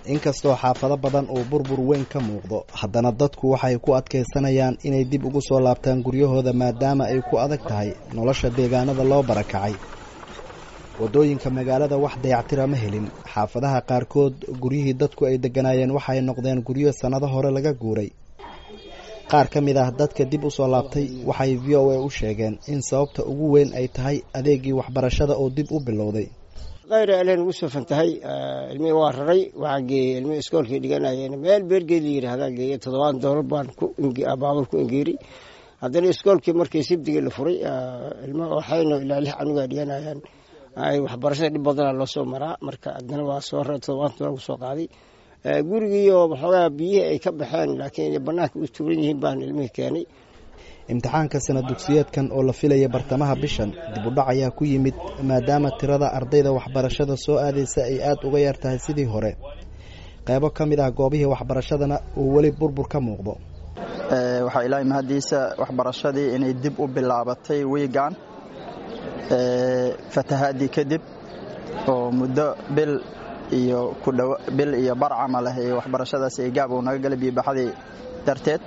inkastoo xaafado badan uu burbur weyn ka muuqdo haddana dadku waxay ku adkaysanayaan inay dib ugu soo laabtaan guryahooda maadaama ay ku adag tahay nolosha deegaanada loo barakacay waddooyinka magaalada wax dayactira ma helin xaafadaha qaarkood guryihii dadku ay degganaayeen waxay noqdeen guryo sannado hore laga guuray qaar ka mid ah dadka dib u soo laabtay waxay v o a u sheegeen in sababta ugu weyn ay tahay adeegii waxbarashada oo dib u bilowday kayra aleen ugu soo fantahay ilmihii waa raray waxaa geeyey ilmihii iskoolkii dhiganayeen meel beergeed la yidhaahdaa geeyey toddobaan doolar baan baabur ku engeeri haddana iskoolkii markii sibdigii la furay ilmo waxayno ilaa lix canugaa dhiganayaan ay waxbarashada dhib badana loo soo maraa marka haddana waa soo raray toddobaan doolar ku soo qaaday gurigiioo waxoogaa biyihii ay ka baxeen laakiin banaanka u tuuran yihiin baan ilmihii keenay imtixaanka sana dugsiyeedkan oo la filaya bartamaha bishan dib u dhac ayaa ku yimid maadaama tirada ardayda waxbarashada soo aadaysa ay aada uga yar tahay sidii hore qaybo ka mid ah goobihii waxbarashadana uu weli burbur ka muuqdo waxaa ilaahay mahaddiisa waxbarashadii inay dib u bilaabatay wiigan fatahaadii kadib oo muddo bil iyo kudhaw bil iyo bar camal ah ee waxbarashadaas ay gaab uu naga gala biyobaxadii darteed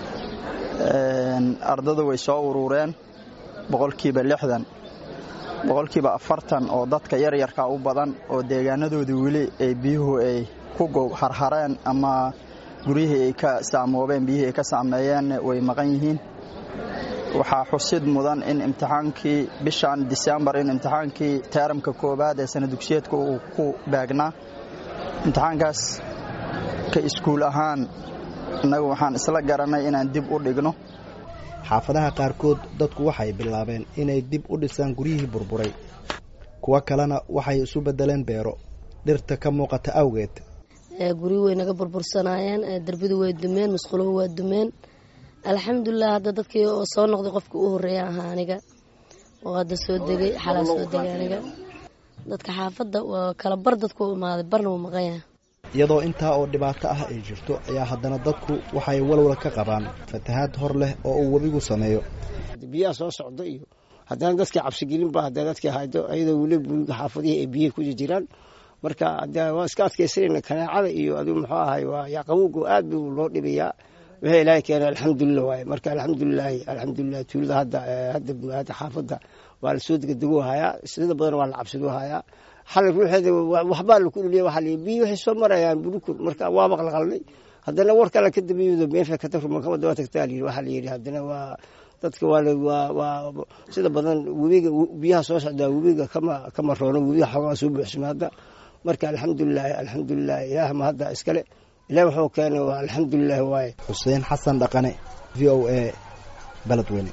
ardadu way soo urureen boqolkiiba lixdan boqolkiiba afartan oo dadka yaryarka u badan oo deegaanadoodii weli ay biyuhu ay ku harhareen ama guryihii ay ka saamoobeen biyihii ay ka saameeyeen way maqan yihiin waxaa xusid mudan in imtixaankii bishan disembar in imtixaankii teeramka koowaad ee sana dugsiyeedka uu ku baagnaa imtixaankaas ka iskuul ahaan innagu waxaan isla garanay inaan dib u dhigno xaafadaha qaarkood dadku waxay bilaabeen inay dib u dhisaan guryihii burburay kuwo kalena waxay isu beddeleen beero dhirta ka muuqata awgeed guryi way naga burbursanaayeen derbadu way dumeen musquluhu waa dumeen alxamdulilah hadda dadkii oo soo noqday qofka u horreeya ahaa aniga oo hadda soo degay xalaa soo degay aniga dadka xaafadda waa kala bar dadku u imaaday barna wuu maqan yahay iyadoo intaa oo dhibaato ah ay jirto ayaa haddana dadku waxay walwal ka qabaan fatahaad hor leh oo uu webigu sameeyo biyaha soo socda iyo haddana dadkii cabsigelinba haddana dadkii haydo ayadoo weli guriga xaafadihii ay biyihi ku jiraan marka waa iska adkaysanayna kanaacada iyo adigu muxuu ahay waa yaqawowgu aad buu loo dhibayaa wixii ilaahay keenay alxamdulilah waaye marka alxamdulilaahi alxamdulilah tuulada hadda hadda hadda xaafadda waa la soo degdeguu hayaa sida badan waa la cabsaduu hayaa xalay ruuxeeda waxbaa laku dhuliya waxaa la biyi waxay soo marayaan burukur marka waa maqlaqalnay haddana war kale ka dambeeyado meesha ka tagro markaba daba tagtaa layidhi waxaa la yidhi haddana waa dadka waa waa waa sida badan webiga biyaha soo socdaa webiga kama kama roono webiga xoogaa soo buuxsama hadda marka alxamdulilahi alxamdulilah ilaah ma hadda iskale ilaah wuxuu keenay waa alxamdulilah waaye xuseen xasan dhaqane v o a baledweyne